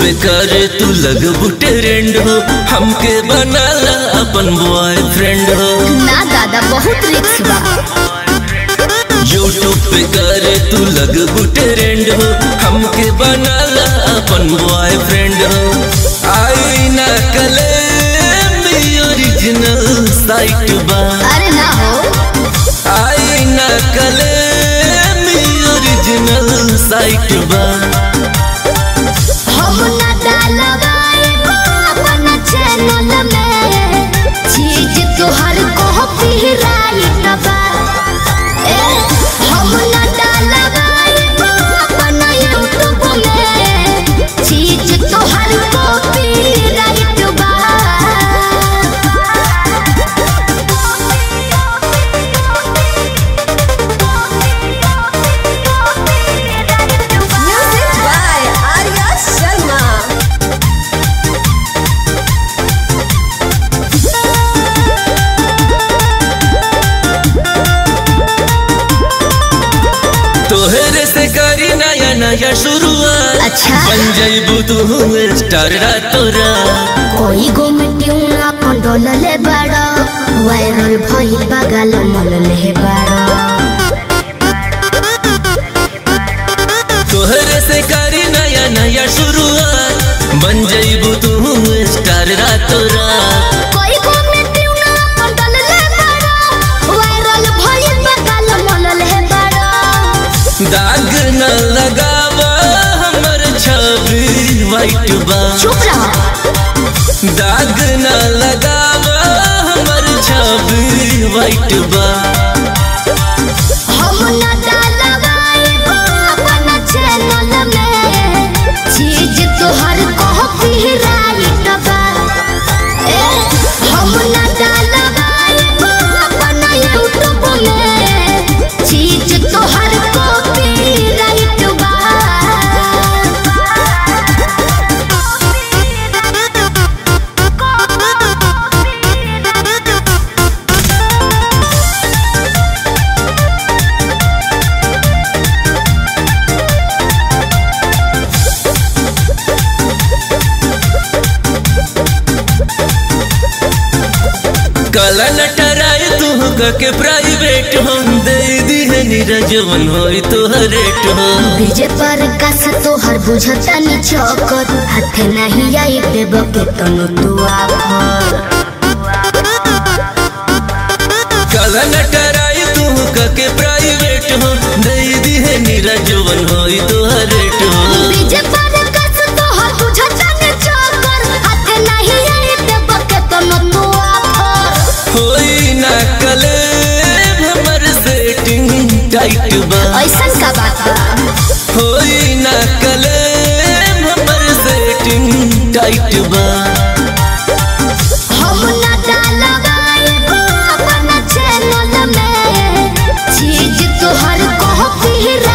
पे करे तू लगबू ट्रेंड हो हमके बनाला अपन बॉयफ्रेंड हो ना दादा बहुत रिक्स बा यूट्यूब पे करे तू लगबू ट्रेंड हो हमके बनाला अपन बॉयफ्रेंड हो आई ना कले ओरिजिनल साइट बा अरे ना हो आई ना कले ओरिजिनल साइट बा हम ना डालवाए अपन चैनल में चीज तोहर कॉपीराइट बा ए हम ना डालवाए अपन यूट्यूब में चीज तोहर कॉपीराइट बा Music by Arya Sharma. तोहरे से करी नया नया शुरुआत अच्छा। बन जाइबू तू स्टार तोरा कोई गो मिट्टियों अपन डोलले बड़ा वायरल भई बगल मलले बड़ा तोहरे से करी नया नया शुरुआत बन जाइबू तू स्टार तोरा कोई गो मिट्टियों अपन डोलले बड़ा वायरल भई बगल मलले बड़ा दाग न लगावा हमर छवि वाइट बा चुप रहो दाग न लगावा हमर छवि वाइट बा हम न डालवाए अपन चैनल में चीज तोहर कॉपीराइट बा ए हम न डालवाए अपन यूट्यूब में चीज तोहर कॉपीराइट बा कला नटराय तू के प्राइवेट हो दे दी है नीरजवन होई तोहर रेट हो विजय पर कस तोहर बुझता नि चौकर हाथ नहीं आई देव के तनु तू आफर कला नटराय तू के प्राइवेट हो दे दी है नीरजवन होई तोहर रेट हो विजय पर कस तोहर बुझता नि चौकर हाथ नहीं आई देव के तनु तू आफर होई ना कले हमर सेटिंग टाइट बा ऐसन का बात बा होई ना कले हमर सेटिंग टाइट बा हम ना डालवाए अपन चैनल में चीज तोहर कॉपीराइट